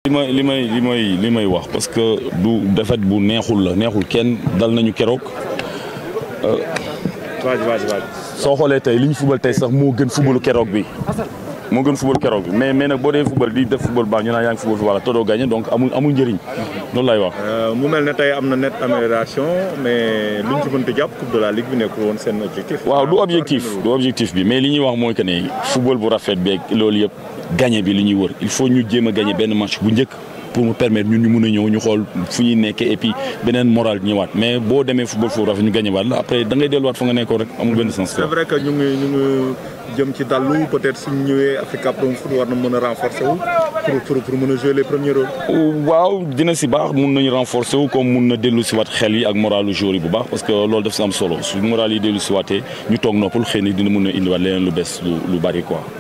li may li may li may li may wax parce que du défaite bu neexul la neexul kenn dal nañu keroog. waaj waaj waaj. soo xoolee tey li ñu fubal tey sax moo gën fubalu keroog bi moo gën fubal keroog bi mais mais nag boo dee fubal di def fubal baax ñu naan yaa ngi fubal fi wala te doo gagné donc amul amul njëriñ loolu lay wax. mu mel ne tey am na net amélioration mais luñ ci mënti jàpp coupe de la ligue bi nekkul woon seen objectif. waaw du objectif du objectif bi mais li ñuy wax mooy que ne fubal bu rafet beeg loolu yëpp gagné bi li ñuy wër il faut ñu jéem a gagné benn match bu njëkk. pour mu permettre ñun ñu mun a ñëw ñu xool fu ñuy nekkee et puis beneen moral ñëwaat mais boo demee football foofu rafet ñu gagné waat la après da ngay delluwaat fa nga nekkoon rek amul benn sens. c'est vrai que ñu ngi ñu ngi jëm ci dallu peut-être suñ ñëwee Africa Pro Foot war na mën a renforcer wu pour pour pour mën a jouer les premiers rôles. waaw dina si baax mun nañu renforcer wu comme mun na dellu si waat xel yi ak moralu joueur yi bu baax parce que loolu daf si am solo su moral yi dellu si waatee ñu toog noppal xëy na dina mun a indiwaat leneen lu bees lu lu bari quoi.